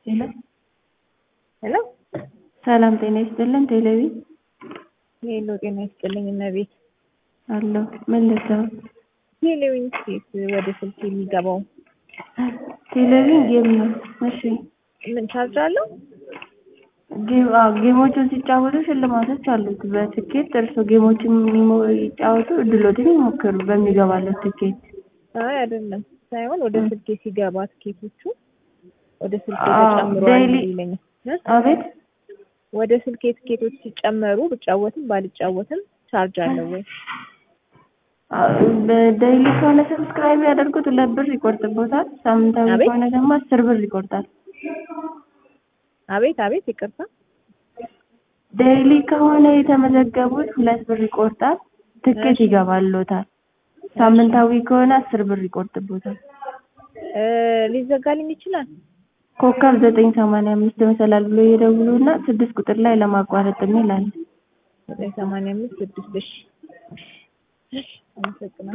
ሄሎ ሄሎ ሰላም ጤና ይስጥልን። ቴሌቪ ሄሎ ጤና ይስጥልኝ እመቤት። አለሁ። ምን ልትሰራ? ቴሌቪዥን ስቴት ወደ ስልክ የሚገባው ቴሌቪዥን ጌም ነው። እሺ ምን ቻርጅ አለው? ጌም አዎ፣ ጌሞችን ሲጫወቱ ሽልማቶች አሉት። በትኬት እርሶ ጌሞችን የሚሞ- ይጫወቱ፣ እድሎትን ይሞክሩ በሚገባለት ትኬት። አይ አይደለም ሳይሆን ወደ ስልኬ ሲገባ ትኬቶቹ ወደ ስልኬ አዎ፣ ተጨምሯል ዴይሊ- ይለኛል እ? አቤት ወደ ስልኬ ትኬቶች ሲጨመሩ ብጫወትም ባልጫወትም ቻርጅ አለው ወይ? በዴይሊ ከሆነ ሰብስክራይብ ያደርጉት ሁለት ብር ይቆርጥቦታል። ሳምንታዊ አቤት? ከሆነ ደግሞ አስር ብር ይቆርጣል። አቤት አቤት ይቅርታ። ዴይሊ ከሆነ የተመዘገቡት ሁለት ብር ይቆርጣል። ትኬት ይገባልዎታል። ሳምንታዊ ከሆነ አስር ብር ይቆርጥቦታል። እ ሊዘጋልኝ ይችላል። ኮከብ ዘጠኝ ሰማንያ አምስት መሰላል ብሎ ይደውሉ እና ስድስት ቁጥር ላይ ለማቋረጥ የሚል አለ። ዘጠኝ ሰማንያ አምስት ስድስት እሺ። አመሰግናለሁ።